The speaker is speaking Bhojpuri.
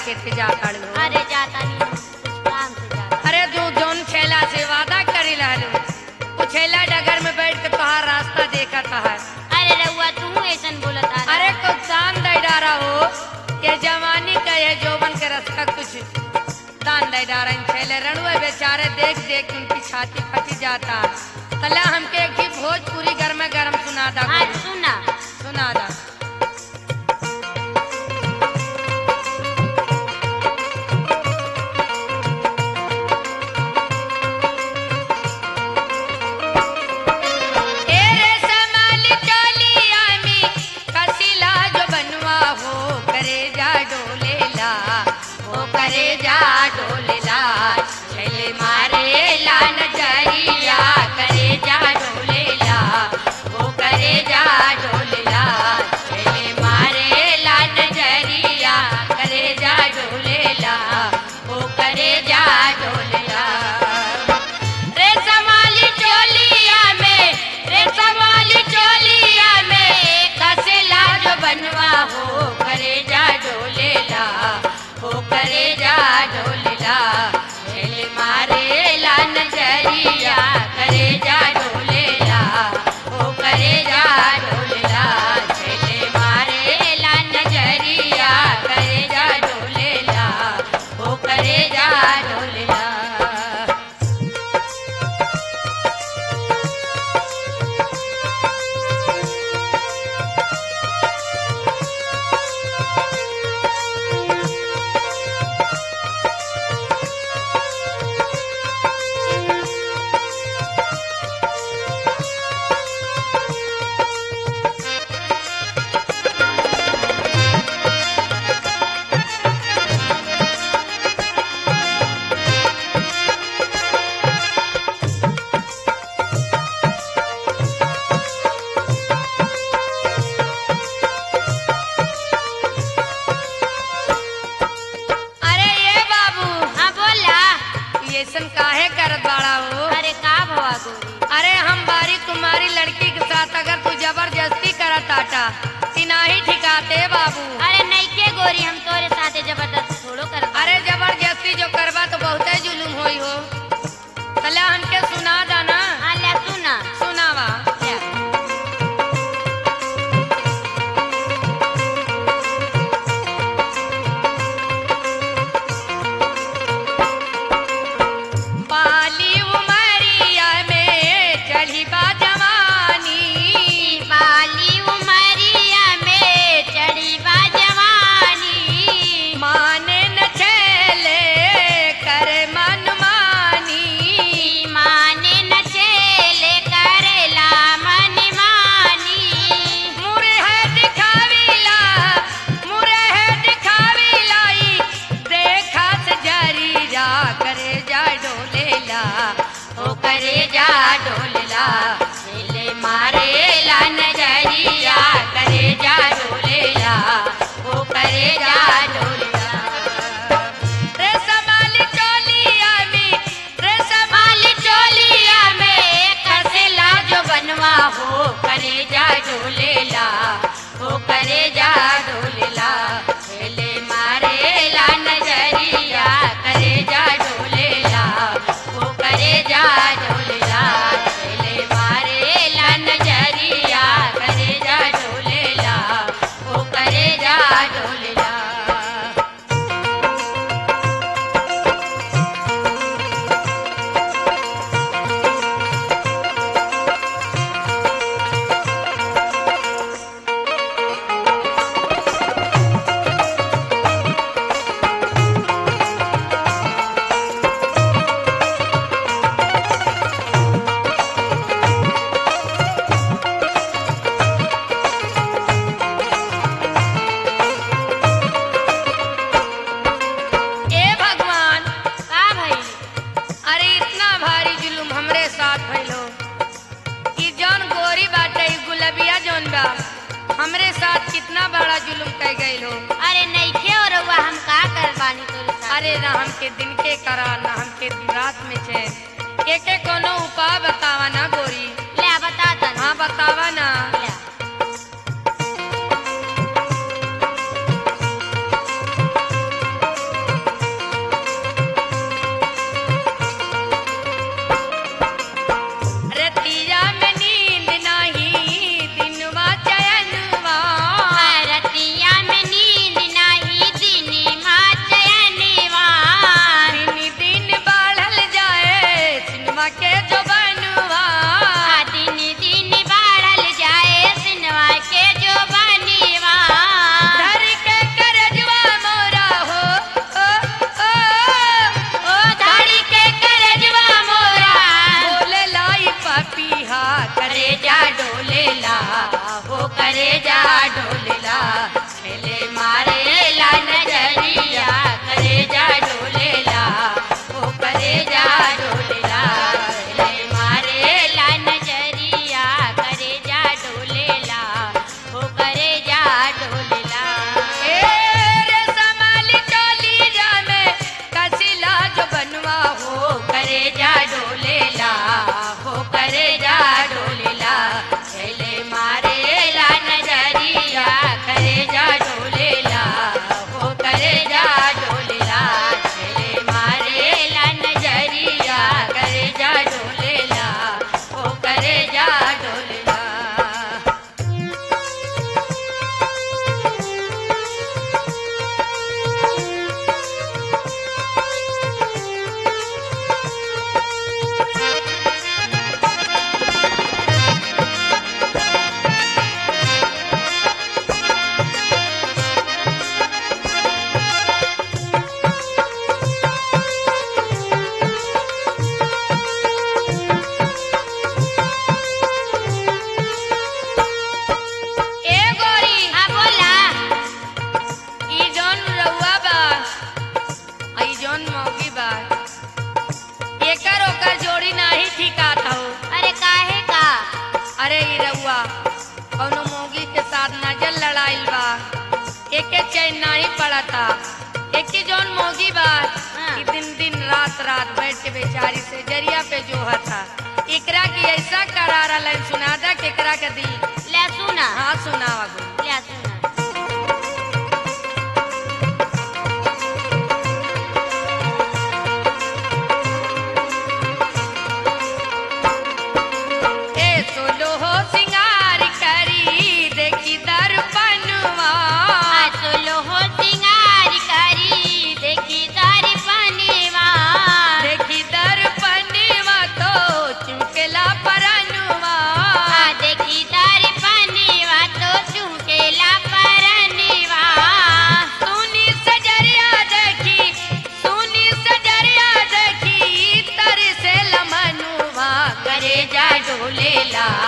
मार्केट पे जा खड़ लो अरे जाता नहीं हूँ, कुछ काम से जाता अरे तू जौन छेला से वादा करी रहलू उ छेला डगर में बैठ के तोहार रास्ता देखत है अरे रउआ तू ऐसन बोलत आ अरे कुछ दान दे डारा हो ये जवानी का ये जोबन के रस का कुछ दान दे डारा इन छेले रणुए बेचारे देख देख के उनकी छाती फटी जाता तला हमके एक ही भोजपुरी गरम गरम सुना दा हाँ कोई। सुना सुना दा ए रे समाली चोलिया मी कसिला जो बनवा हो करे जा डोलेला हो करे जा डोलेला छले मारे ला नजरिया करे जा डोलेला हो करे जा डोलेला छले मारे ला नजरिया करे जा डोलेला हो करे जा डोलेला रे समाली चोलिया में रे समाली चोलिया में कसेला जो बनवा हो करे जा डोलेला हो करे जा डोलेला खेले मारे ला नजरिया करे जा डोलेला हो करे जा डोलेला खेले मारे ला नजरिया करे जा डोलेला हो करे जा डोलेला अरे ये बाबू हाँ बोला ये सन काहे करत बाड़ा हो अरे का भवा गोरी अरे हम बारी कुमारी लड़की के साथ अगर तू जबरदस्ती करत आटा तिनाही ठिकाते बाबू अरे नहीं के गोरी हम तोरे साथे जबरदस्त थोड़ो कर अरे जबरदस्ती जो करबा तो बहुते जुलुम होई हो तले हमके सुना दाना हाँ ले सुना सुनावा ले। पाली उमरिया में चढ़ी बा जवानी बाली उमरिया में चढ़ी बा जवानी माने न छेले कर मन मानी माने न चेले करेला मन मानी मुरे है दिखावीला मुरे है दिखावीला ई देखा से जारी जा करे जा डोलेला ओ करे जा डोलेला दिले मारे ला नजरिया करे जा डोलेला ओ करे जा डोलेला रे संभाली चोलिया में रे संभाली चोलिया में कसेला जो बनवा हो करे जा डोलेला हो करे जा डोलेला खेले मारे ला नजरिया करे जा डोलेला हो करे जा डोलेला खेले मारे ला नजरिया करे जा डोलेला हो करे जा डोलेला ए भगवान का भई अरे इतना भारी जुलुम हमरे साथ भइलो कि जौन गोरी बाटे ई गुलबिया जौन बा हमरे साथ कितना बड़ा जुलुम कह गइल हो अरे नहीं के और रउआ हम का कर बानी तोरे साथ अरे ना हमके दिन के करा ना हमके दिन रात में छे के के कोनो उपाय बतावा ना गोरी ले बता तनी हाँ बतावा ना ले अरे ई रउआ कौनो मोगी के साथ नजर लड़ाइल बा एके चैन नहीं पड़ता एके जौन मोगी बा हाँ। कि दिन दिन रात रात बैठ के बेचारी से जरिया पे जो था एकरा की ऐसा करारा लाइन सुना दा कि एकरा के दी ले सुना हाँ सुनावा गुरु ले सुना ए सोलो हो सिंगार करी देखी दर्पणवा सुलो हो सिंगार करी देखी तारी पनीवा देखी दर्पणवा तो चुमकेला परनुवा देखी तारी पनीवा तो चुमकेला परनीवा सुनी सजरिया देखी सुनी सजरिया देखी तर से लमनुवा करे जा डोलेला